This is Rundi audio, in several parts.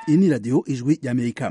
iyi ni radiyo ijwi ry'amerika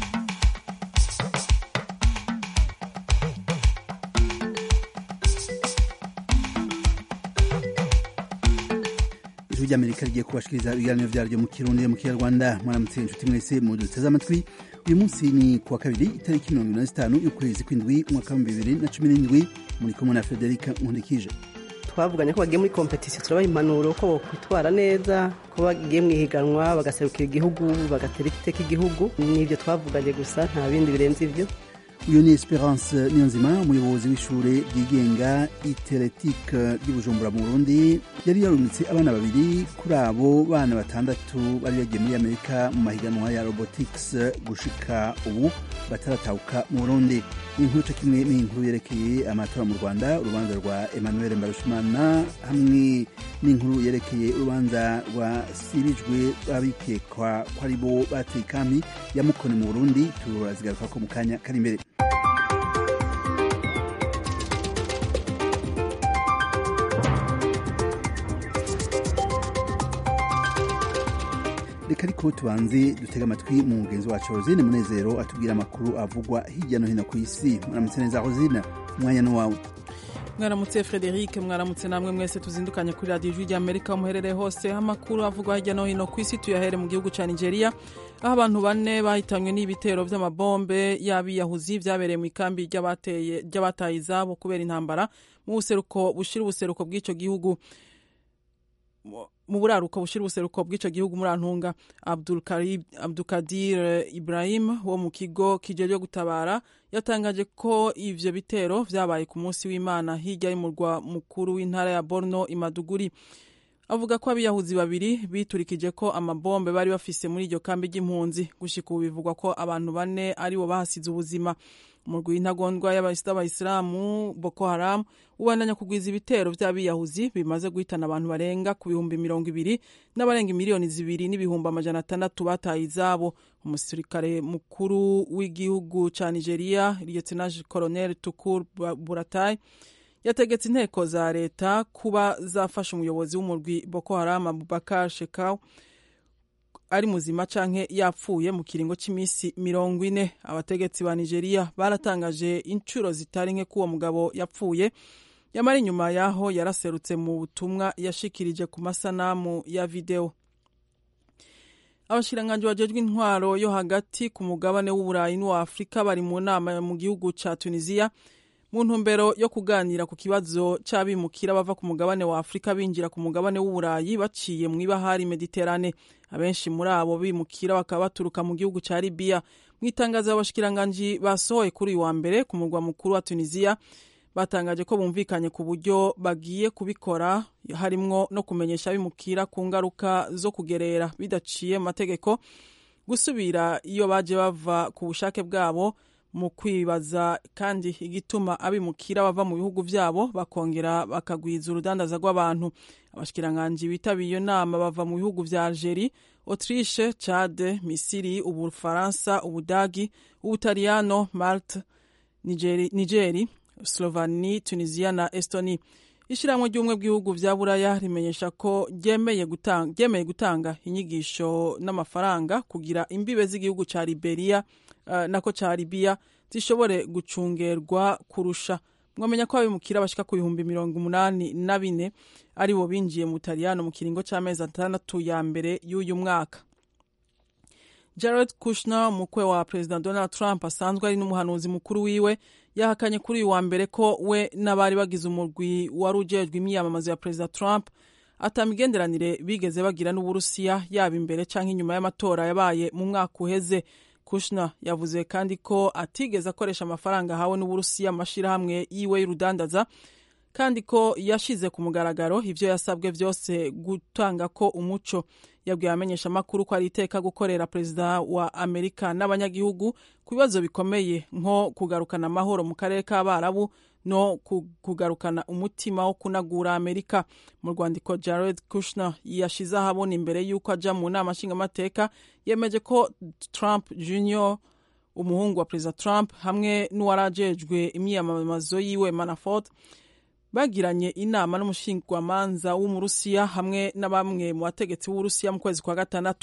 ijwi ry'amerika rigiye kubashikiriza ibiganiro vyaryo mu kirundi mu kinyarwanda mwaramutse inshuti mwese mu duteze amatwi uyu munsi ni kuwa kabiri itariki mirongo ine na zitanu y'ukwezi kw'indwi umwaka w'ibihumbi bibiri na cumi n'indwi muri kumwe na frederica nkundikije twavuganye ko bagiye muri kompetisiyo turabaha impanuro ko bokwitwara neza ko bagiye mu ihiganwa bagaserukira igihugu bagatera iteka igihugu nibyo twavuganye gusa nta bindi birenze ibyo uyu ni esperance niyonzima umuyobozi w'ishure ryigenga iteletike ry'ubujumbura mu burundi yari yarungitse abana babiri kuri abo bana batandatu bari bagiye muri amerika mu mahiganwa ya robotics gushika ubu bataratahuka mu burundi inkuru co kimwe n'inkuru yerekeye amatora mu rwanda urubanza rwa emmanuel mbarushimana hamwe n'inkuru yerekeye urubanza rwasibijwe babikekwa ko ari bo bateye ikampi ya mukoni mu burundi turazigarukako mu kanya kari imbere reka ariko tubanze dutega amatwi mu mugenzi wacu rosine munezero atubwira amakuru avugwa hirya no hino ku isi mwaramutse neza rosine umwanya ni wawe mwaramutse frederic mwaramutse namwe mwese tuzindukanye kuri radiyo ijwi ry'amerika muherereye hose amakuru avugwa hirya no hino ku isi tuyahere mu gihugu cya nigeria aho abantu bane bahitanywe n'ibitero by'amabombe y'abiyahuzi byabereye mu ikambi ry'abataye izabo kubera intambara mu buseruko bushira ubuseruko bw'icyo gihugu mu buraruko bushira ubuseruko bw'icyo gihugu muri antunga abdukadir ibrahim wo mu kigo kijejwe gutabara yatangaje ko ivyo bitero vyabaye ku munsi w'imana hirya y'umurwa mukuru w'intara ya borno imaduguri avuga ko abiyahuzi babiri biturikije ko amabombe bari bafise muri iryo kambi ry'impunzi gushika ubu bivugwa ko abantu bane aribo bahasize ubuzima umurwi w'intagondwa y'abayisilamu boko haram ubandanya kugwiza ibitero vy'abiyahuzi bimaze guhitana abantu barenga ku bihumbi mirongo ibiri n'abarenga miliyoni zibiri n'ibihumbi amajana atandatu bataye izabo umusirikare mukuru w'igihugu ca nigeria lieutenant colonel tukur buratai yategetse inteko za leta kuba zafasha umuyobozi w'umurwi boko haram abubakar shekau ari muzima canke yapfuye mu kiringo c'imisi mirongo ine abategetsi ba nigeria baratangaje incuro zitari nke k'uwo mugabo yapfuye yamara inyuma yaho yaraserutse mu butumwa yashikirije ku masanamu ya videwo abashikiranganji bajejwe intwaro yo hagati ku mugabane w'uburayi n'uwa afurika bari mu nama mu gihugu ca tunisiya mu ntumbero yo kuganira ku kibazo c'abimukira bava ku mugabane wa afurika binjira ku mugabane w'uburayi baciye mu ibahari mediterane abenshi muri abo bimukira bakaba baturuka mu gihugu ca libiya mu itangazo abashikiranganji basohoye kuri uyu wa mbere ku murwa mukuru wa tunisiya batangaje ko bumvikanye ku buryo bagiye kubikora harimwo no kumenyesha abimukira ku ngaruka zo kugerera bidaciye mu mategeko gusubira iyo baje bava ku bushake bwabo mu kwibaza kandi igituma abimukira bava mu bihugu vyabo bakongera bakagwiza urudandaza rw'abantu abashikiranganji bitabiye iyo nama bava mu bihugu vya algerie autriche chade misiri ubufaransa ubudagi ubutaliyano malte nigeri, nigeri slovani tunisia na estoni ishyirahamwe ry'ubumwe bw'ibihugu vya buraya rimenyesha ko ryemeye gutanga, ryemeye gutanga inyigisho n'amafaranga kugira imbibe z'igihugu ca liberia uh, nako ca libiya zishobore gucungerwa kurusha mwamenya ko abimukira bashika ku bihumbi mirongo umunani na bine ari bo binjiye mu butaliyano mu kiringo c'amezi atandatu ya mbere y'uyu mwaka jared kushner umukwe wa perezida donald trump asanzwe ari n'umuhanuzi mukuru wiwe yahakanye kuri uyu wa mbere ko we n'abari bagize umurwi wari ujejwe imyiyamamazo ya perezida trump ata migenderanire bigeze bagira n'uburusiya yaba imbere canke inyuma y'amatora yabaye mu mwaka uheze kushner yavuze kandi ko atigeze akoresha amafaranga ahawe n'uburusiya mu mashirahamwe yiwe y'urudandaza kandi ko yashize ku mugaragaro ivyo yasabwe vyose gutanga ko umuco yabwiye abamenyesha amakuru ko ari iteka gukorera perezida wa amerika n'abanyagihugu ku bibazo bikomeye nko kugarukana amahoro mu karere k'abarabu no kugarukana umutima wo kunagura amerika mu rwandiko jared kushner yashize ahabona imbere y'uko aja mu nama nshingamateka yemeje ko trump junior umuhungu wa perezida trump hamwe n'uwarajejwe imyiyamamazo yiwe manafort bagiranye inama n'umushingwamanza w'umurusiya hamwe na bamwe mu bategetsi b'uburusiya mu kwezi kwa gatandatu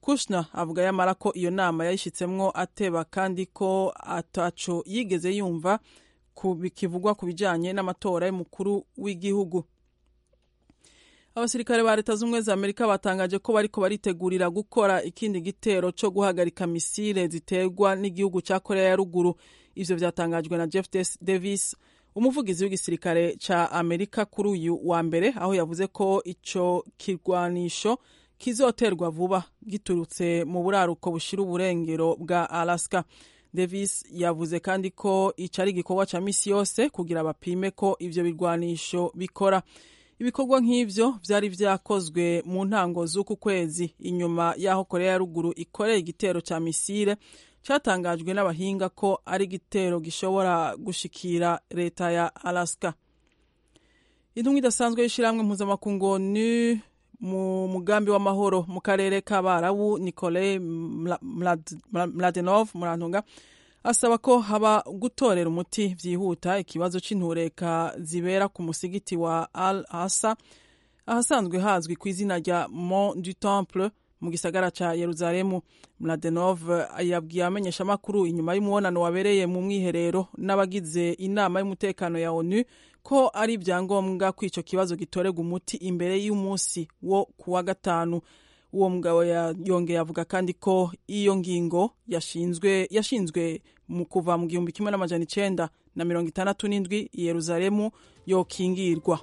kushner avuga yamara ko iyo nama yayishyitsemwo ateba kandi ko ataco yigeze yumva bikivugwa ku bijanye n'amatora y'umukuru w'igihugu abasirikare ba leta z'ubumwe za amerika batangaje ko bariko baritegurira gukora ikindi gitero co guhagarika misile ziterwa n'igihugu ca korea ya ruguru ivyo vyatangajwe na jeff davis umuvugizi w'igisirikare ca amerika kuri uyu wa mbere aho yavuze ko ico kirwanisho kizoterwa vuba giturutse mu buraruko bushira uburengero bwa alaska davis yavuze kandi ko ico ari igikorwa ca misi yose kugira bapime ko ivyo birwanisho bikora ibikorwa nk'ivyo vyari vyakozwe mu ntango z'uku kwezi inyuma y'aho korea ya ruguru ikoreye igitero ca misile catangajwe n'abahinga ko ari igitero gishobora gushikira leta ya alaska intumwa idasanzwe y'ishirahamwe mpuzamakungu ni mu mugambi w'amahoro mu karere k'abarabu nikolai mladenov murantunga asaba ko haba gutorera umuti vyihuta ikibazo c'intureka zibera ku musigiti wa al hasa ahasanzwe hazwi ku izina rya mont du temple mu gisagara ca yeruzalemu mladenov yabwiye abamenyeshamakuru inyuma y'umubonano wabereye mu mwiherero n'abagize inama y'umutekano ya onu ko ari ibyangombwa ko ico kibazo gitorerwa umuti imbere y'umunsi wo kuwa gatanu uwo mugabo yongeye avuga kandi ko iyo ngingo yashinzwe yashinzwe mu kuva mu gihumbi kimwe n'amajana icenda na mirongo itandatu n'indwi i yeruzalemu yokingirwa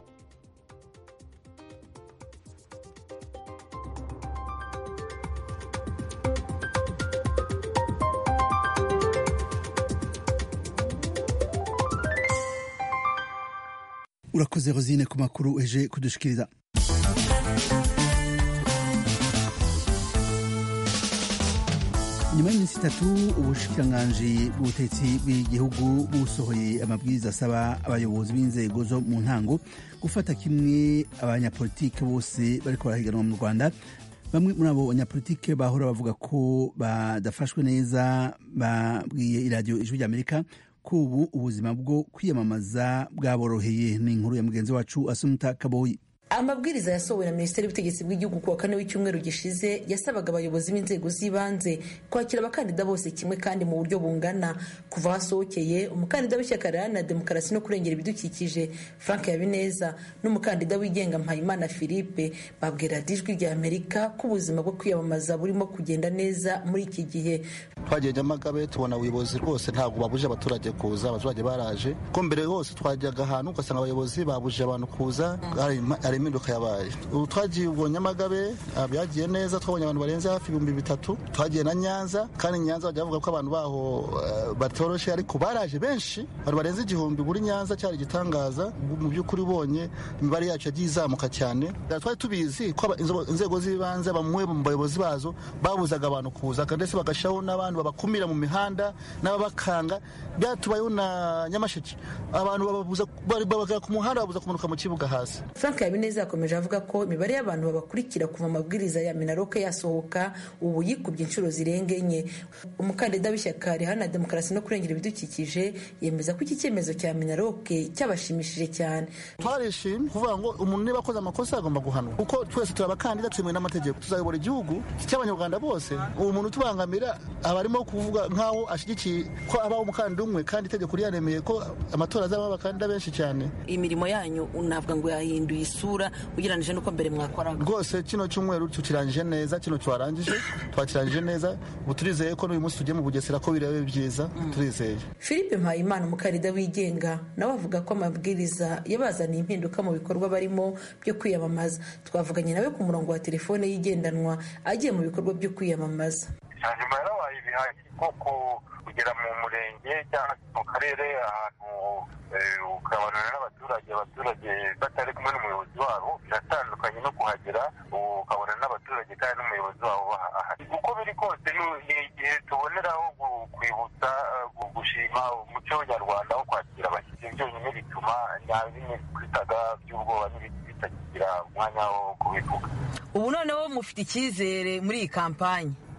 urakoze rosine ku makuru eje kudushikiriza nyuma y'iminsi itatu ubushikiranganji bw'ubutetsi bw'igihugu busohoye amabwiriza asaba abayobozi b'inzego zo mu ntango gufata kimwe abanyapolitike bose bariko barahiganwa mu rwanda bamwe muri abo banyapolitike bahora bavuga ko badafashwe neza babwiye iradiyo ijwi ry'amerika ko ubu ubuzima bwo kwiyamamaza bwaboroheye ni inkuru ya mugenzi wacu asumuta kaboyi amabwiriza yasohowe na minisiteri y'ubutegetsi bw'igihugu ku wa kane w'icyumweru gishize yasabaga abayobozi b'inzego z'ibanze kwakira abakandida bose kimwe kandi mu buryo bungana kuva hasohokeye umukandida w'ishyaka riharanira demokarasi no kurengera ibidukikije frank habineza n'umukandida wigenga mpayimana philippe babwira ijwi rya amerika ko ubuzima bwo kwiyamamaza burimo kugenda neza muri iki gihe twagiye nyamagabe tubona ubuyobozi rwose ntabwo babuje abaturage kuza abaturage baraje ko mbere hose twajyaga ahantu ugasanga abayobozi babuje abantu kuza hari impinduka yabaye ubu twagiye ubwo nyamagabe byagiye neza twabonye abantu barenze hafi ibihumbi bitatu twagiye na nyanza kandi nyanza bajya bavuga ko abantu baho batoroshe ariko baraje benshi abantu barenze igihumbi buri nyanza cyari igitangaza mu by'ukuri ubonye imibare yacu yagiye izamuka cyane twari tubizi ko inzego z'ibanze bamwe mu bayobozi bazo babuzaga abantu kuza ndetse bagashyiraho n'abantu babakumira mu mihanda n'ababakanga byatubayeho na nyamasheke abantu babagera ku muhanda babuza kumanuka mu kibuga hasi frank habineza yakomeje avuga ko imibare y'abantu babakurikira kuva amabwiriza ya minaroke yasohoka ubu yikubye inshuro zirenga enye umukandida w'ishyaka riharanira demokarasi no kurengera ibidukikije yemeza ko iki cyemezo cya minaroke cyabashimishije cyane twarishimye kuvuga ngo umuntu niba akoze amakosa agomba guhanwa kuko twese turi abakandida twemewe n'amategeko tuzayobora igihugu cy'abanyarwanda bose uwo muntu utubangamira aba arimo kuvuga nk'aho ashyigikiye ko abaho umukandida umwe kandi itegeko ryaremeye ko amatora azaba abakandida benshi cyane imirimo yanyu navuga ngo yahinduye isura ugereranyije n'uko mbere mwakoraga rwose kino cyumweru tukirangije neza kino twarangije twakirangije neza ubu turizeye ko n'uyu munsi tugiye mu bugesera ko birebe byiza turizeye philippe mpayimana umukandida wigenga nawe avuga ko amabwiriza yabazaniye impinduka mu bikorwa barimo byo kwiyamamaza twavuganye nawe ku murongo wa telefone yigendanwa agiye mu bikorwa byo kwiyamamaza nyuma yarabaye ibihagi kuko kugera mu murenge cyangwa mu karere ahantu ukabonana n'abaturage abaturage batari kumwe n'umuyobozi wabo biratandukanye no kuhagera ukabona n'abaturage kandi n'umuyobozi wabo ahari uko biri kose ni igihe tuboneraho kwibutsa gushima umuco nyarwanda wo kwakira abashyitsi byonyine bituma bimwe twitaga by'ubwoba bitakigira umwanya wo kubivuga ubu noneho mufite icyizere muri iyi kampanyi dufite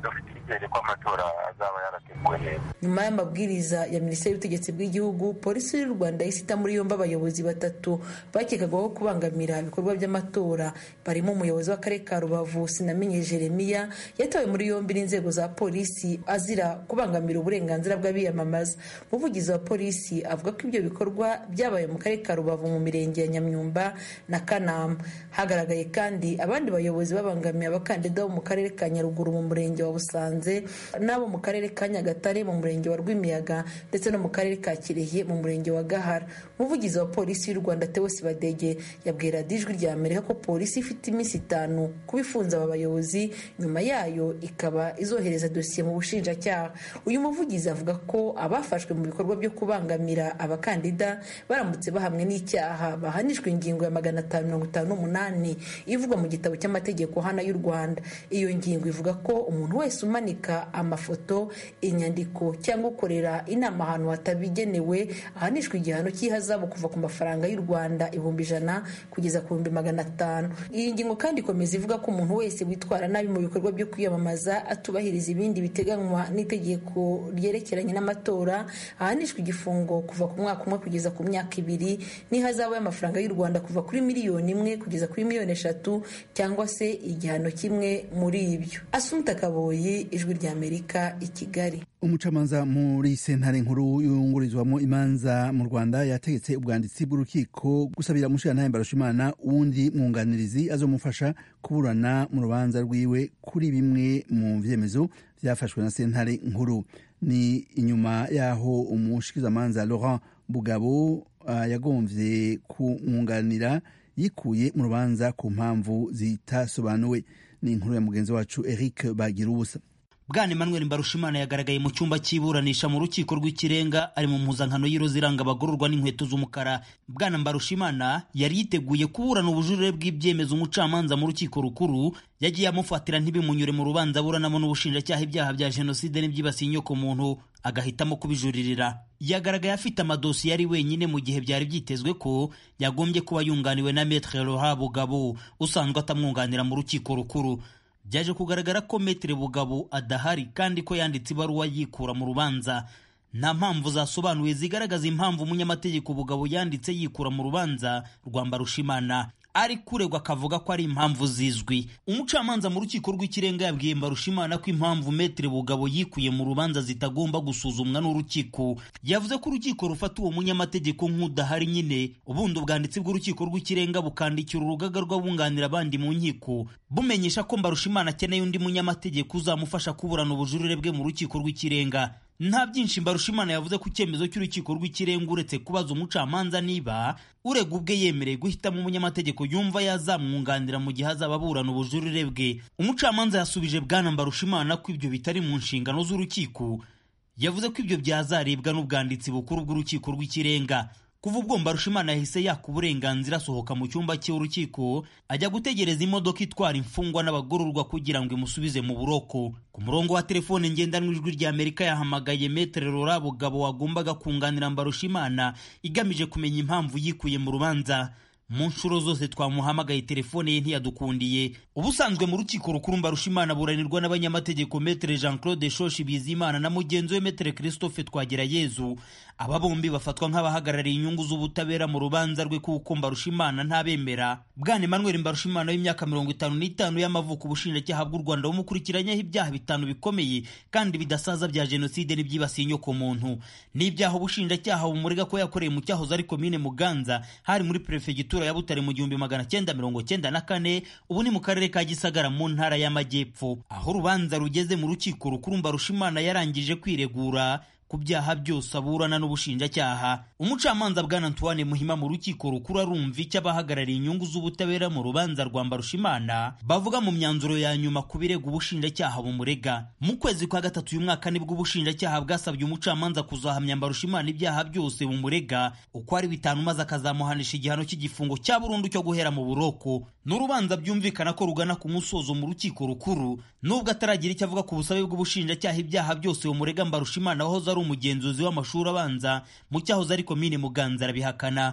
icyizere ko amatora azaba yarateguwe neza nyuma y'amabwiriza ya minisiteri y'ubutegetsi bw'igihugu polisi y'u rwanda yahise ita muri yombi abayobozi batatu bakekagaho kubangamira ibikorwa by'amatora barimo umuyobozi w'akarere ka rubavu sinamenye jeremiya yatawe muri yombi n'inzego za polisi azira kubangamira uburenganzira bw'abiyamamaza umuvugizi wa polisi avuga ko ibyo bikorwa byabaye mu karere ka rubavu mu mirenge ya nyamyumba na kanama hagaragaye kandi abandi bayobozi babangamiye abakandida bo mu karere ka nyaruguru mu murenge wa busanze n'abo mu karere ka nyagatare mu murenge wa rwimiyaga ndetse no mu karere ka kirehe mu murenge wa gahara umuvugizi wa polisi y'u rwanda tewosi badege yabwira ijwi rya amerika ko polisi ifite iminsi itanu kuba ifunze aba bayobozi nyuma yayo ikaba izohereza dosiye mu bushinjacyaha uyu muvugizi avuga ko abafashwe mu bikorwa byo kubangamira abakandida baramutse bahamwe n'icyaha bahanishwa ingingo ya magana atanu mirongo itanu n'umunani ivugwa mu gitabo cy'amategeko hana y'u rwanda iyo ngingo ivuga ko umuntu wese umanika amafoto inyandiko cyangwa ukorera inama ahantu hatabigenewe ahanishwa igihano cy'ihazabu kuva ku mafaranga y'u rwanda ibihumbi ijana kugeza ku bihumbi magana atanu iyi ngingo kandi ikomeza ivuga ko umuntu wese witwara nabi mu bikorwa byo kwiyamamaza atubahiriza ibindi biteganywa n'itegeko ryerekeranye n'amatora ahanishwa igifungo kuva ku mwaka umwe kugeza ku myaka ibiri n'ihazabu y'amafaranga y'u rwanda kuva kuri miliyoni imwe kugeza kuri miliyoni eshatu cyangwa se igihano kimwe muri ibyo asumta kaboyi ijwi ry'amerika i kigali umucamanza muri sentare nkuru yungurizwamo imanza mu rwanda yategetse ubwanditsi bw'urukiko gusabira umushirantahe mbarushimana uwundi mwunganirizi azomufasha kuburana mu rubanza rwiwe kuri bimwe mu vyemezo vyafashwe na sentare nkuru ni inyuma yaho umushikizamanza laurent bugabo uh, yagomvye kumwunganira yikuye mu rubanza ku mpamvu zitasobanuwe ni inkuru ya mugenzi wacu eric bagira ubusa bwana emmanuel mbarushimana yagaragaye mu cyumba cy'iburanisha mu rukiko rw'ikirenga ari mu mpuzankano y'iroza iranga abagororwa n'inkweto z'umukara bwana mbarushimana yari yiteguye kuburana ubujurire bw'ibyemezo umucamanza mu rukiko rukuru yagiye amufatira ntibimunyure mu rubanza aburanamo n'ubushinjacyaha ibyaha bya jenoside n'ibyibasiye inyoko muntu agahitamo kubijuririra yagaragaye afite amadosiye ari wenyine mu gihe byari byitezwe ko yagombye kuba yunganiwe na metre Laurent Bugabo usanzwe atamwunganira mu rukiko rukuru byaje kugaragara ko metre Bugabo adahari kandi ko yanditse ibaruwa yikura mu rubanza nta mpamvu zasobanuye zigaragaza impamvu umunyamategeko Bugabo yanditse yikura mu rubanza rwa Mbarushimana ari kuregwa akavuga ko ari impamvu zizwi umucamanza mu rukiko rw'ikirenga yabwiye mbarushimana ko impamvu metere bugabo yikuye mu rubanza zitagomba gusuzumwa n'urukiko yavuze ko urukiko rufata uwo munyamategeko nk'udahari nyine ubundi ubwanditsi bw'urukiko rw'ikirenga bukandikira urugaga rw'abunganira abandi mu nkiko bumenyesha ko mbarushimana akeneye undi munyamategeko uzamufasha kuburana ubujurire bwe mu rukiko rw'ikirenga nta byinshi mbarushimana yavuze ku cyemezo cy'urukiko rw'ikirenga uretse kubaza umucamanza niba urega ubwe yemereye guhitamo umunyamategeko yumva yazamwunganira mu gihe azaba aburana ubujurire bwe umucamanza yasubije bwana mbarushimana ko ibyo bitari mu nshingano z'urukiko yavuze ko ibyo byazarebwa n'ubwanditsi bukuru bw'urukiko rw'ikirenga kuva ubwo mbarushimana yahise yaka uburenganzira asohoka mu cyumba cy'urukiko ajya gutegereza imodoka itwara imfungwa n'abagororwa kugira ngo imusubize mu buroko ku murongo wa telefone ngendanwa ijwi rya amerika yahamagaye metere rora bugabo wagombaga kunganira mbarushimana igamije kumenya impamvu yikuye mu rubanza mu nshuro zose twamuhamagaye telefone ye ntiyadukundiye ubusanzwe mu rukiko rukuru mbarushimana buranirwa n'abanyamategeko metere jean claude shoshi bizimana na mugenzi we metere christophe twagirayezu aba bombi bafatwa nk'abahagarariye inyungu z'ubutabera mu rubanza rwe kuko mbarushimana ntabemera bwana emmanuel mbarushimana w'imyaka mirongo itanu n'itanu y'amavuko ubushinjacyaha bw'u rwanda bumukurikiranyeho ibyaha bitanu bikomeye kandi bidasaza bya jenoside n'ibyibasiye inyoko muntu n'ibyaha ubushinjacyaha bumurega ko yakoreye mu cyahoze ari komine muganza hari muri perefegitura ya butare mu gihumbi magana cyenda mirongo cyenda na kane ubu ni mu karere ka gisagara mu ntara y'amajyepfo aho urubanza rugeze mu rukiko rukuru mbarushimana yarangije kwiregura ku byaha byose aburana n'ubushinjacyaha umucamanza bwana antoine muhima mu rukiko rukuru arumva icyo abahagarariye inyungu z'ubutabera mu rubanza rwa mbarushimana bavuga mu myanzuro ya nyuma ku birego ubushinjacyaha bumurega mu kwezi kwa gatatu uyu mwaka nibwo ubushinjacyaha bwasabye umucamanza kuzahamya mbarushimana ibyaha byose bumurega uko ari bitanu maze akazamuhanisha igihano cy'igifungo cya burundu cyo guhera mu buroko n'urubanza byumvikana ko rugana ku musozo mu rukiko rukuru nubwo ataragira icyo avuga ku busabe bw'ubushinjacyaha ibyaha byose bumurega mbarushimana wahoze ari umugenzuzi w'amashuri abanza mu cyahoze ari komine muganza arabihakana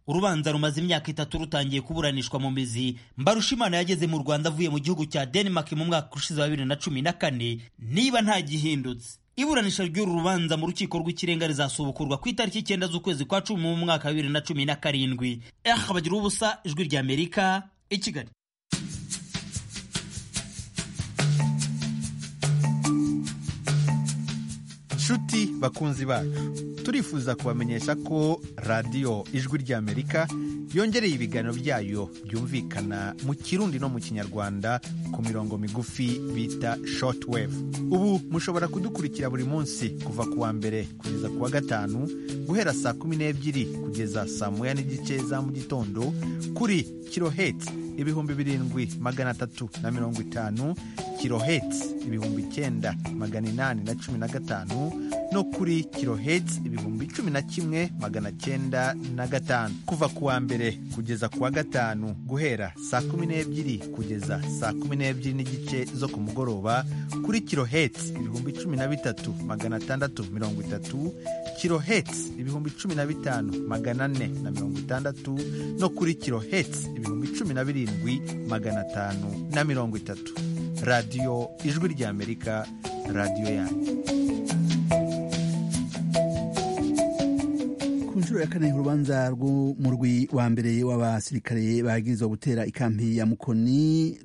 urubanza rumaze imyaka itatu rutangiye kuburanishwa mu mizi mbarushimana yageze mu rwanda avuye mu gihugu cya denmark mu mwaka ushize wa bibiri na cumi na kane niba nta gihindutse iburanisha ry'uru rubanza mu rukiko rw'ikirenga rizasubukurwa ku itariki icyenda z'ukwezi kwa cumi mu mwaka wa bibiri na cumi na karindwi eh bagira ubusa ijwi rya amerika i kigali nshuti bakunzi bacu turifuza kubamenyesha ko radiyo ijwi ry'amerika yongereye ibiganiro byayo byumvikana mu kirundi no mu kinyarwanda ku mirongo migufi bita shortwave ubu mushobora kudukurikira buri munsi kuva ku wa mbere kugeza ku wa gatanu guhera saa kumi n'ebyiri kugeza saa moya n'igice za mu gitondo kuri kiloheti ibihumbi birindwi magana atatu na mirongo itanu kiloheti ibihumbi icyenda magana inani na cumi na gatanu no kuri kiloheti ibihumbi cumi na kimwe magana cyenda na gatanu kuva ku wa mbere kugeza ku wa gatanu guhera saa kumi n'ebyiri kugeza saa kumi n'ebyiri n'igice zo ku mugoroba kuri kiloheti ibihumbi cumi na bitatu magana atandatu mirongo itatu kiloheti ibihumbi cumi na bitanu magana ane na mirongo itandatu no kuri kiloheti ibihumbi cumi na birindwi magana atanu na mirongo itatu radiyo ijwi ry'amerika radiyo yanyu ku nshuro ya kane urubanza rw'umurwi wa mbere w'abasirikare bagirizwa gutera ikampi ya mukoni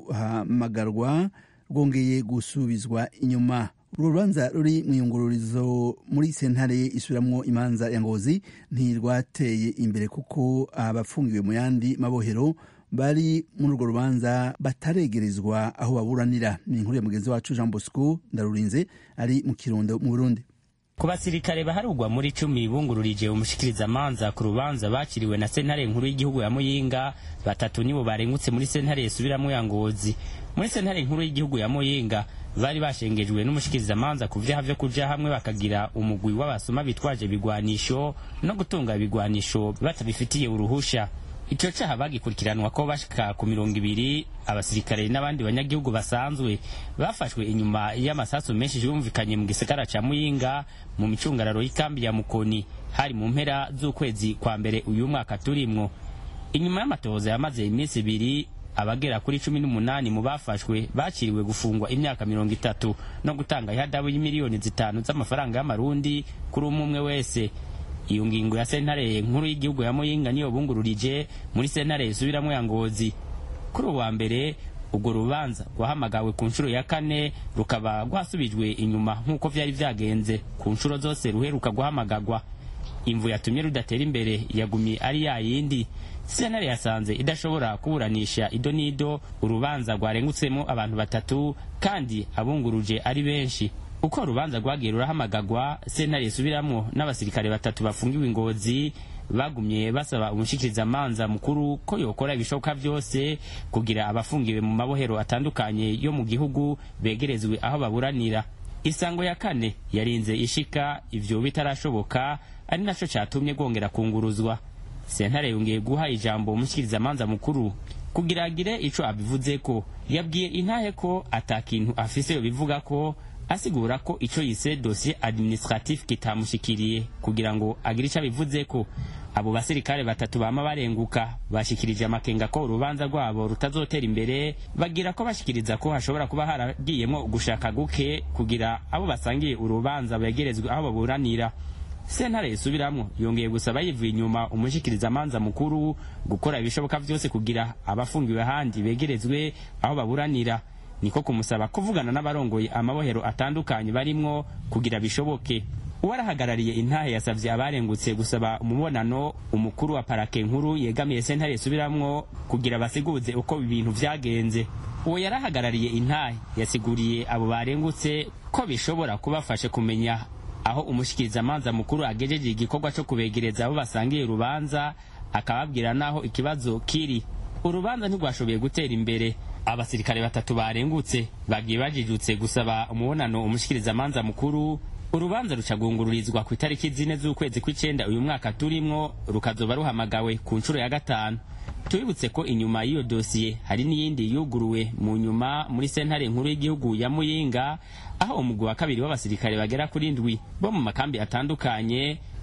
ruhamagarwa rwongeye gusubizwa inyuma urwo rubanza ruri mu iyungururizo muri sentare isubiramwo imanza ya ngozi ntirwateye imbere kuko abafungiwe mu yandi mabohero bari muri urwo rubanza bataregerezwa aho baburanira ni inkuru ya mugenzi wacu jean bosco ndarurinze ari mu kirundo mu burundi ku basirikare baharugwa muri cumi bungururije umushikirizamanza ku rubanza bakiriwe na sentare nkuru y'igihugu ya muyinga batatu nibo barengutse muri sentare yisubiramwo ya ngozi muri sentare nkuru y'igihugu ya muyinga bari bashengejwe n'umushikirizamanza ku vyaha vyo kuja hamwe bakagira umugwi w'abasuma bitwaje ibigwanisho no gutunga ibigwanisho batabifitiye uruhusha ico caha bagikurikiranwa ko bashika ku mirongo ibiri abasirikare n'abandi banyagihugu basanzwe bafashwe inyuma y'amasasu menshi yumvikanye mu gisagara ca muyinga mu micungararo y'ikambi ya mukoni hari mu mpera z'ukwezi kwa mbere uyu mwaka turimwo inyuma y'amatohoza yamaze iminsi ibiri abagera kuri cumi n'umunani mu bafashwe bakiriwe gufungwa imyaka mirongo itatu no gutanga ihadabu y'imiliyoni zitanu z'amafaranga y'amarundi kuri umwe umwe wese iyo ngingo ya sentare nkuru y'igihugu ya muyinga niyo bungururije muri sentare isubiramo ya ngozi kuri uwa mbere urwo rubanza rwahamagawe ku nshuro ya kane rukaba rwasubijwe inyuma nk'uko vyari vyagenze ku nshuro zose ruheruka guhamagagwa imvu yatumye rudatera imbere yagumye ari ya yindi sentare yasanze idashobora kuburanisha ido n'ido urubanza rwarengutsemo abantu batatu kandi abunguruje ari benshi uko urubanza rwagiye rurahamagagwa sentare isubiramwo n'abasirikare batatu bafungiwe ingozi bagumye basaba umushikirizamanza mukuru ko yokora ibishoboka byose kugira abafungiwe mu mabohero atandukanye yo mu gihugu begerezwe aho baburanira isango ya kane yarinze ishika ivyo bitarashoboka ari naco catumye rwongera kunguruzwa sentare yongeye guha ijambo umushikirizamanza mukuru kugira agire ico abivuzeko yabwiye intahe ko ata kintu afise yobivuga ko asigura ko ico yise dossier administratif kitamushikiriye kugira ngo agire ico abivuzeko abo basirikare batatu bama barenguka bashikirije amakenga ko urubanza rwabo rutazotera imbere bagira ko bashikiriza ko hashobora kuba haragiyemwo gushaka guke kugira abo basangiye urubanza begerezwe aho baburanira sentare isubiramwo yongeye gusaba yivuye inyuma umushikirizamanza mukuru gukora ibishoboka vyose kugira abafungiwe ahandi begerezwe aho baburanira niko kumusaba kuvugana n'abarongoye amabohero atandukanye barimwo kugira bishoboke uwarahagarariye intahe yasavye abarengutse gusaba umubonano umukuru wa parake nkuru yegamiye sentare isubiramwo kugira basiguze uko ibintu vyagenze uwo yarahagarariye intahe yasiguriye abo barengutse ko bishobora kubafasha kumenya aho umushikirizamanza mukuru agejeje igikorwa co kubegereza abo basangiye urubanza akababwira naho ikibazo kiri urubanza ntirwashoboye gutera imbere abasirikare batatu barengutse bagiye bajijutse gusaba umubonano umushikirizamanza mukuru urubanza rucagungururizwa ku itariki zine z'ukwezi kw'icenda uyu mwaka turimwo rukazoba ruhamagawe ku nshuro ya gatanu tubibutse ko inyuma y'iyo dosiye hari n'iyindi yuguruwe mu nyuma muri sentare nkuru y'igihugu ya muyinga aho umugwi wa kabiri w'abasirikare bagera kuri ndwi bo mu makambi atandukanye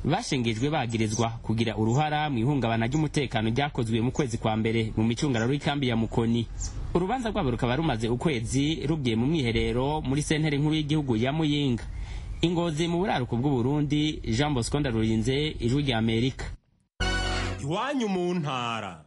bashengejwe bagirizwa kugira uruhara mu ihungabana ry'umutekano ryakozwe mu kwezi kwa mbere mu micungararo y'ikambi ya mukoni urubanza rwabo rukaba rumaze ukwezi rugiye mu mwiherero muri sentere nkuru y'igihugu ya muyinga ingozi mu buraruko bw'uburundi jean bosco ndarurinze ijwi rya amerika iwanyu mu ntara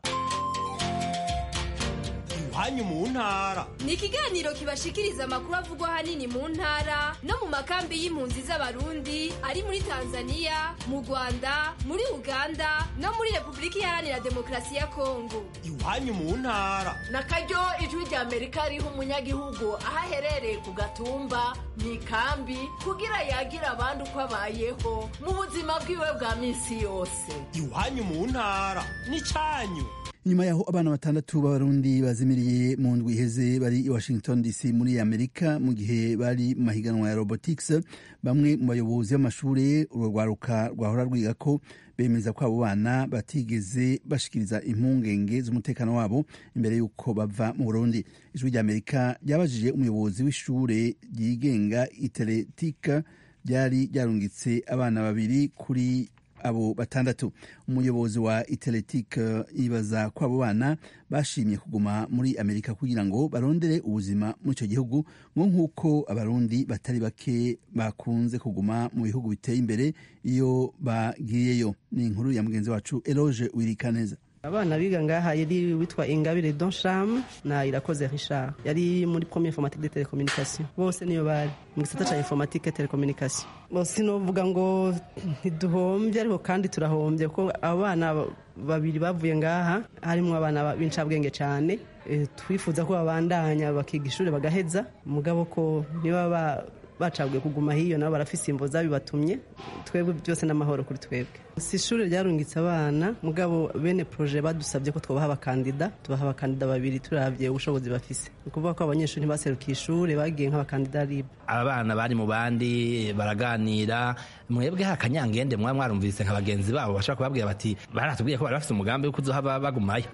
iwanyu mu ntara ni ikiganiro kibashikiriza amakuru avugwa ahanini mu ntara no mu makambi y'impunzi z'abarundi ari muri tanzania mu rwanda muri uganda no muri repubulika iharanira demokarasi ya kongo iwanyu mu ntara na karyo ijwi rya amerika riha umunyagihugu aho aherereye ku gatumba mu ikambi kugira yagire abandi uko abayeho mu buzima bwiwe bwa minsi yose iwanyu mu ntara ni cyanyu nyuma yaho abana batandatu b'abarundi bazimiriye mu ndwi iheze bari i washington dc muri amerika mu gihe bari mu mahiganwa ya robotics bamwe mu bayobozi b'amashuri urwo rwaruka rwahora rwiga ko bemeza ko abo bana batigeze bashikiriza impungenge z'umutekano wabo imbere y'uko bava mu burundi ijwi rya amerika ryabajije umuyobozi w'ishure ryigenga iteretika ryari ryarungitse abana babiri kuri abo batandatu umuyobozi wa iteletike yibaza ko abo bana bashimye kuguma muri amerika kugira ngo barondere ubuzima muri icyo gihugu ngo nk'uko abarundi batari bake bakunze kuguma mu bihugu biteye imbere iyo bagiyeyo ni inkuru ya mugenzi wacu eroge wirikaneza abana biga ngaha yari witwa ingabire donsham na irakoze richard yari muri premier informatique de telecommunication bose niyo bari mu gisata ca informatique telecommunication bose novuga ngo ntiduhombye ariko kandi turahombye kuko abana babiri bavuye ngaha harimo abana b'incabwenge cyane twifuza ko babandanya bakiga ishuri bagaheza mugabo ko niba bacaguye kuguma hiyo nabo barafise imvo zabibatumye twebwe byose n'amahoro kuri twebwe si ishuri ryarungitse abana mugabo bene proje badusabye ko twabaha abakandida tubaha abakandida babiri turavye ubushobozi bafise ni ukuvuga ko abanyeshuri ntibaserukiye ishuri bagiye nk'abakandida ribu abana bari mu bandi baraganira mwebwe hakanyangende mwaba mwarumvise nka bagenzi babo bashobora kubabwira bati baratubwiye ko bari bafise umugambi wo kuzohaba bagumayo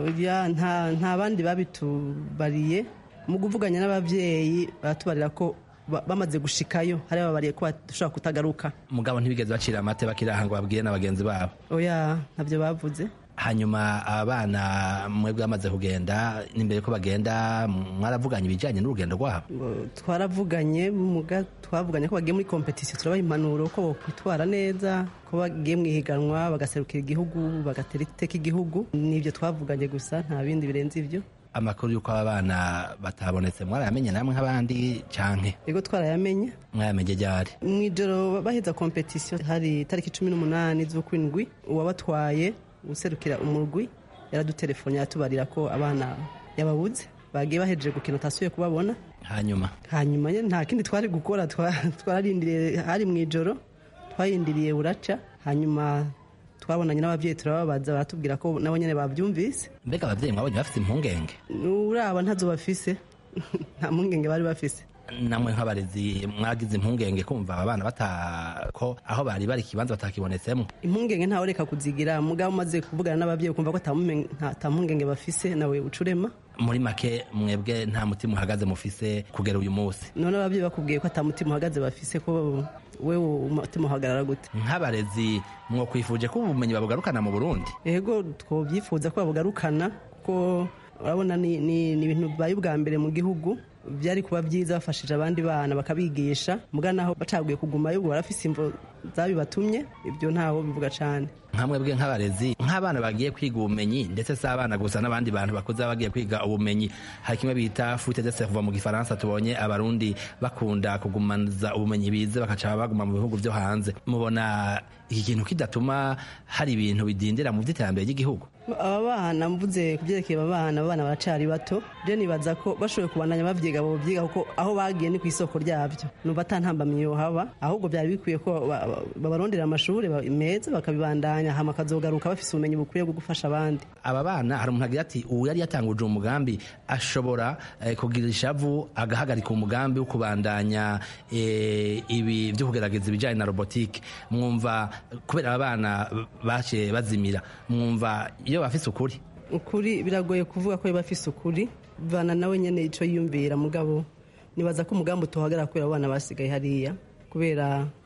nta bandi babitubariye mu kuvuganya n'ababyeyi baratubarira ko bamaze gushikayo hari babariye ko bashobora kutagaruka mugabo ntibigeze bacira amate bakiraha ngo babwire na bagenzi babo oya ntabyo bavuze hanyuma abana mwebwe bamaze kugenda n'imbere ko bagenda mwaravuganye ibijyanye n'urugendo rwabo twaravuganye muga twavuganye ko bagiye muri kompetisiyo turabaha impanuro ko bakwitwara neza ko bagiye mu ihiganwa bagaserukira igihugu bagatera iteka igihugu nibyo twavuganye gusa nta bindi birenze ibyo amakuru y'uko aba bana batabonetse mwarayamenye namwe nk'abandi canke yego twarayamenye mwayamenye ryari mu ijoro baheza kompetisiyo hari itariki cumi n'umunani z'ukwindwi uwabatwaye userukira umurwi yaradutelefone yatubarira ko abana yababuze bagiye bahejeje gukina utasuye kubabona hanyuma hanyuma nta kindi twari gukora twararindiriye hari mu ijoro twayindiriye buraca hanyuma twabonanye n'ababyeyi turababaza baratubwira ko nabo nyine babyumvise mbega ababyeyi mwabonye bafite impungenge uraba ntazo bafise nta mpungenge bari bafise namwe nk'abarezi mwagize impungenge kumva abana batako aho bari bari ikibanza batakibonetsemo impungenge ntawe reka kuzigira mugabo umaze kuvugana n'ababyeyi ukumva ko ata mpungenge bafise nawe ucurema muri make mwebwe nta mutima uhagaze mufise kugera uyu munsi none ababyeyi bakubwiye ko ata mutima uhagaze bafise ko wewe umutima uhagarara gute nk'abarezi mwokwifuje ko ubumenyi babugarukana mu burundi yego twabyifuza ko babugarukana kuko urabona ni ibintu bibaye ubwa mbere mu gihugu byari kuba byiza bafashije abandi bana bakabigisha muga naho bacaguye kugumayo ubu barafise imvo zabibatumye ibyo ntawo bivuga cyane nkamwebwe nk'abarezi nk'abana bagiye kwiga ubumenyi ndetse si abana gusa n'abandi bantu bakuze bagiye kwiga ubumenyi hari kimwe bita fute de cerveau mu gifaransa tubonye abarundi bakunda kugumaza ubumenyi bize bakaca baguma mu bihugu byo hanze mubona iki kintu kidatuma hari ibintu bidindira mu by'iterambere ry'igihugu aba bana mvuze ku byerekeye aba bana abana baracari bato je nibaza ko bashoboye kubandanya bavyiga bo byiga kuko aho bagiye ni ku isoko ryabyo numva atantambamye yohaba ahubwo byari bikwiye ko babarondera amashuri meza bakabibandanya hama akazogaruka bafise ubumenyi bukwiye bwo gufasha abandi aba bana hari umuntu agira ati ubu yari yatanguje umugambi ashobora eh, kugira ishavu agahagarika umugambi wo kubandanya eh, ibi byo kugerageza ibijyanye na robotike mwumva kubera aba bana baciye bazimira mwumva iyo bafise ukuri ukuri biragoye kuvuga ko bafise ukuri bana nawe nyene ico yiyumvira mugabo nibaza ko umugambi utohagarara kubera abana basigaye hariya kubera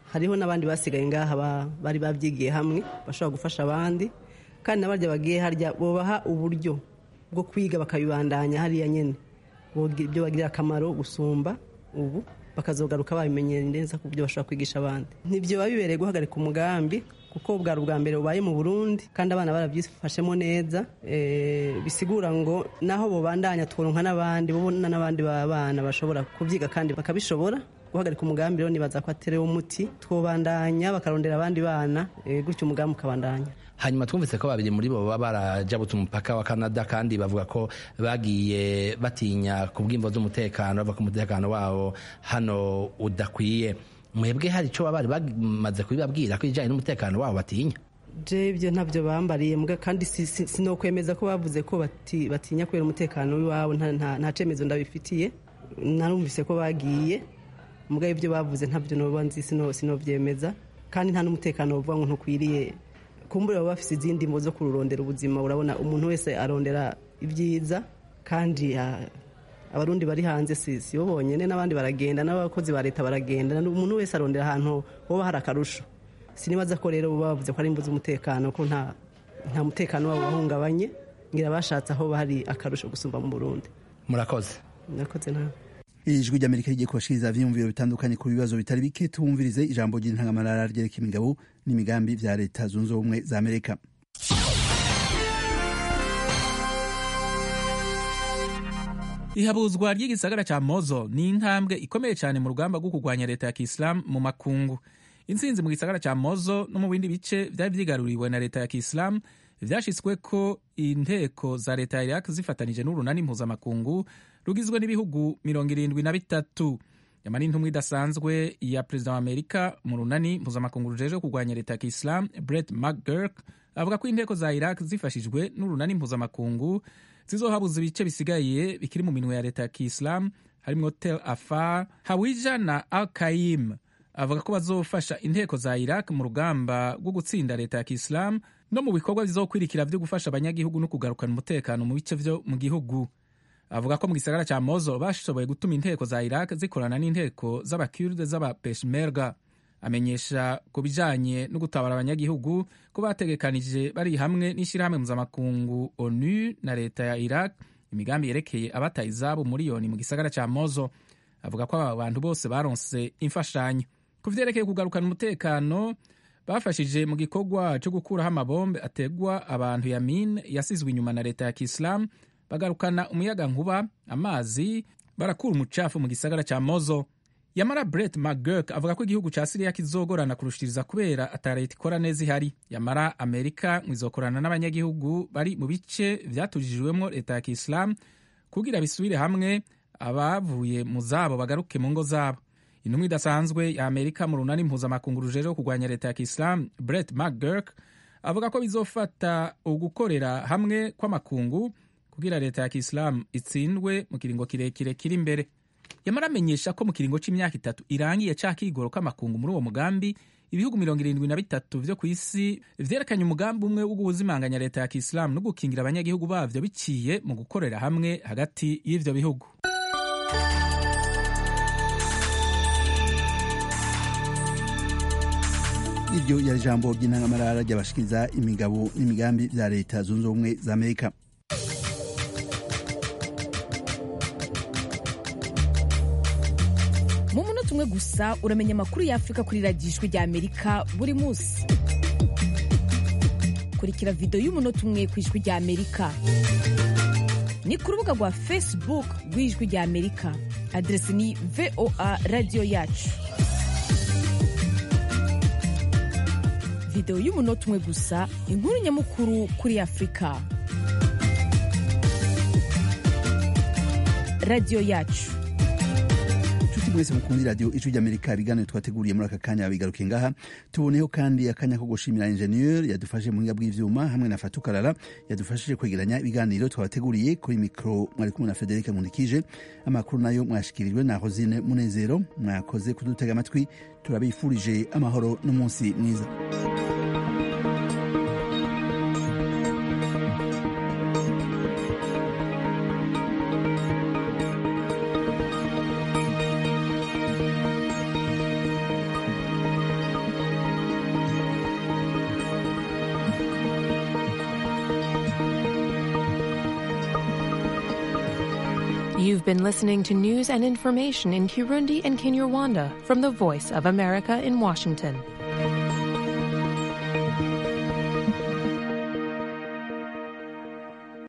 hariho n'abandi basigaye ngaha ba- bari babyigiye hamwe bashobora gufasha abandi kandi n'abarya bagiye harya bubaha uburyo bwo kwiga bakabibandanya hariya nyine Bogi- ibyo bagirira akamaro gusumba ubu bakazogaruka babimenyera neza ku buryo bashobora kwigisha abandi ntibyo biba bibereye guhagarika umugambi kuko bwari ubwa mbere bubaye mu burundi kandi abana barabyifashemo neza Eh, bisigura ngo naho bubandanya tworonka n'abandi bubona n'abandi bana bashobora kubyiga kandi bakabishobora guhagarika umugambi rero nibaza ko aterewe umuti twobandanya bakarondera abandi bana eh, gutyo umugambi ukabandanya hanyuma twumvise ko babiri muri bo baba barajabutse umupaka wa canada kandi bavuga ko bagiye batinya ku bw'imvo z'umutekano bavuga ko umutekano wabo hano udakwiye mwebwe hari icyo baba bari bamaze kubibabwira ko ibijyanye n'umutekano wabo batinya je ibyo ntabyo bambariye mbwa kandi si- si- sinokwemeza ko bavuze ko bati- batinya kubera umutekano w'iwabo nta- nta nta cemezo ndabifitiye narumvise ko bagiye mbwa ibyo bavuze ntabyo noba nzi sino- sinovyemeza kandi nta n'umutekano bavuga ngo ntukwiriye kumbura baba bafise izindi mvo zo kururondera ubuzima urabona umuntu wese arondera ibyiza kandi ah, abarundi bari hanze si si bo bonyene n'abandi baragenda n'abakozi ba leta baragenda umuntu wese arondera ahantu hoba hari akarusho sinibaza ko rero baba bavuze ko ari imvu z'umutekano ko nta nta mutekano wabo wahungabanye ngira bashatse aho hari akarusho gusumba mu burundi murakoze murakoze nawe ijwi ry'amerika rigiye kubashikiriza ivyiyumviro bitandukanye ku bibazo bitari bike tumvirize ijambo ry'intangamarara ryereka imigabo n'imigambi vya leta zunze ubumwe za amerika ihabuzwa ry'igisagara ca mozo ni intambwe ikomeye cyane mu rugamba rwo kurwanya leta ya kisilamu mu makungu intsinzi mu gisagara ca mozo no mu bindi bice vyari vyigaruriwe na leta ya kisilamu vyashitswe ko inteko za leta ya iraq zifatanije n'urunani mpuzamakungu rugizwe n'ibihugu mirongo irindwi na bitatu nyamara intumwa idasanzwe ya perezida wa amerika mu runani mpuzamakungu rujejwe kurwanya leta ya kisilamu brett mcgurk avuga ko inteko za iraq zifashijwe n'urunani mpuzamakungu zizohabuza ibice bisigaye bikiri mu minwe ya leta ya kisilamu harimwo tel afar hawija na al kaim avuga ko bazofasha inteko za iraq mu rugamba rwo gutsinda leta ya kisilamu no mu bikorwa bizokwirikira vyo gufasha abanyagihugu no kugarukana umutekano mu bice vyo mu gihugu avuga ko mu gisagara ca mozo bashoboye gutuma inteko za iraq zikorana n'inteko z'abakurde z'abapeshmerga amenyesha ku bijanye no gutabara abanyagihugu ko bategekanije bari hamwe n'ishyirahamwe mpuzamakungu onu na leta ya iraq imigambi yerekeye abataye izabo miliyoni mu gisagara ca mozo avuga ko aba bantu bose baronse imfashanyo ku vyerekeye kugarukana umutekano bafashije mu gikorwa cyo gukuraho amabombe ategwa abantu ya mine yasizwe inyuma na leta ya kisilamu bagarukana umuyaga nkuba amazi barakura umucafu mu gisagara ca mozo yamara brett mcgurk avuga ko igihugu ca siriya kizogorana kurushiriza kubera ata leta ikora neza ihari yamara amerika mwizokorana n'abanyagihugu bari mu bice vyatujijwemwo leta ya kisilamu kugira bisubire hamwe abavuye mu zabo bagaruke mu ngo zabo intumwa idasanzwe ya amerika mu runani mpuzamakungu rujejwe kurwanya leta ya kisilamu brett mcgurk avuga ko bizofata ugukorera hamwe kw'amakungu kugira leta ya kisilamu itsindwe mu kiringo kirekire kiri imbere yamara amenyesha ko mu kiringo c'imyaka itatu irangiye ca kigoro k'amakungu muri uwo mugambi ibihugu mirongo irindwi na bitatu vyo ku isi vyerekanye umugambi umwe wo guhuzimanganya leta ya kisilamu no gukingira abanyagihugu bavyo biciye mu gukorera hamwe hagati y'ivyo bihugu iryo yari ijambo ry'intangamarara ry'abashikiriza imigabo n'imigambi vya leta zunze ubumwe za amerika mu munota umwe gusa uramenya amakuru y'afurika kuri radiyo ijwi rya amerika buri munsi kurikira videwo y'umunota umwe ku ijwi rya amerika ni ku rubuga rwa facebook rw'ijwi rya amerika aderesi ni voa radiyo yacu videwo y'umunota umwe gusa inkuru nyamukuru kuri afurika radiyo yacu nshuti mwese mukundi radiyo ijwi ry'amerika ibiganiro twateguriye muri aka kanya bigaruke ngaha tuboneho kandi akanya ko gushimira injeniyeri yadufashe mu buhinga bw'ivyuma hamwe na fatukarara yadufashije kwegeranya ibiganiro twabateguriye kuri mikoro mwari kumwe na federike nkundikije amakuru nayo mwashikirijwe na rosine munezero mwakoze kudutega amatwi turabifurije amahoro n'umunsi mwiza You've been listening to news and information in Kirundi and Kinyarwanda from the Voice of America in Washington.